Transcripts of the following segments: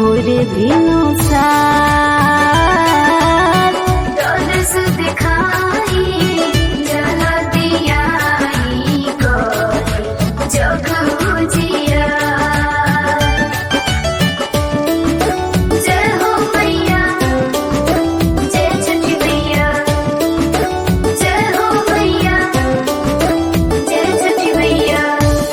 भोर भिनु सार दरस दिखाई जला दियाई करे जग जिया जय हो मैया जय छठी मैया जय हो मैया जय छठी मैया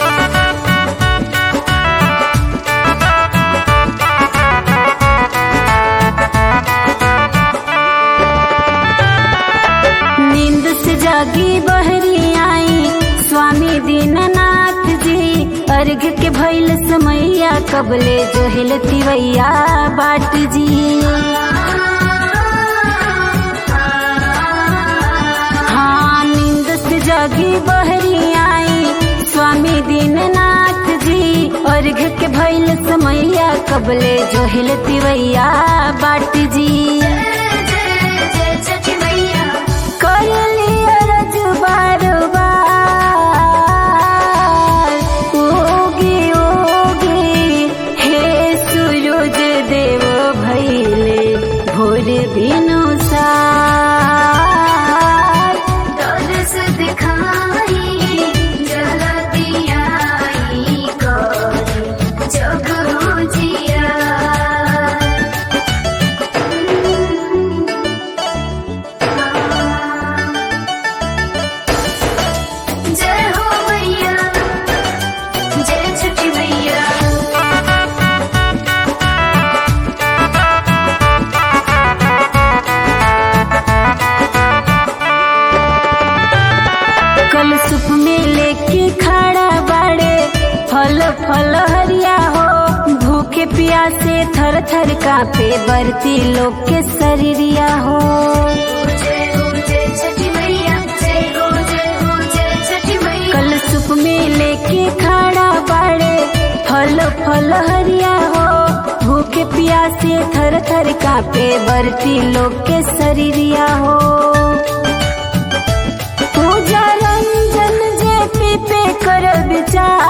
नींद से जागी बहरी आई स्वामी दीननाथ जी अर्घ के भैल समैया कबले जो हिलतिवैया बाट जी हाँ नींद से जागी बहरी आई स्वामी दीननाथ जी अर्घ के भैल समैया कबले जो हिलतिवैया बाट जी जय जय छठी मैया करली अरज बार बार ओगी ओगी हे सूरज देव भैले भोर बिनु सार दरस दिखाई जला दियाई करे जग जिया जय हो मैया जय छठी मैया कल सुप में लेके खड़ा बाड़े फल फल हरिया हो भूखे प्यासे थर थर कापे बरती लोग के शरीरिया हो जय हो जय छठी मैया जय हो जय हो जय छठी मैया कल सुप में लेके खड़ा बाड़े फल फल हरिया हो भूखे प्यासे थर थर कापे बरती लोग के शरीरिया हो पूजा रंजन जे पी पे कर विचार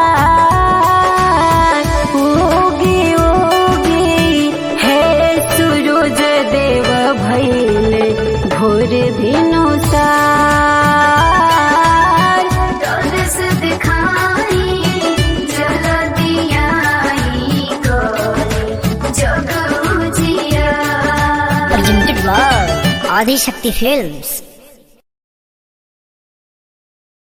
ओगी ओगी हे सूरज देव भैले भोर भिनु सार दरस दिखाई जला दियाई करे जग जिया presented by Adi Shakti Films.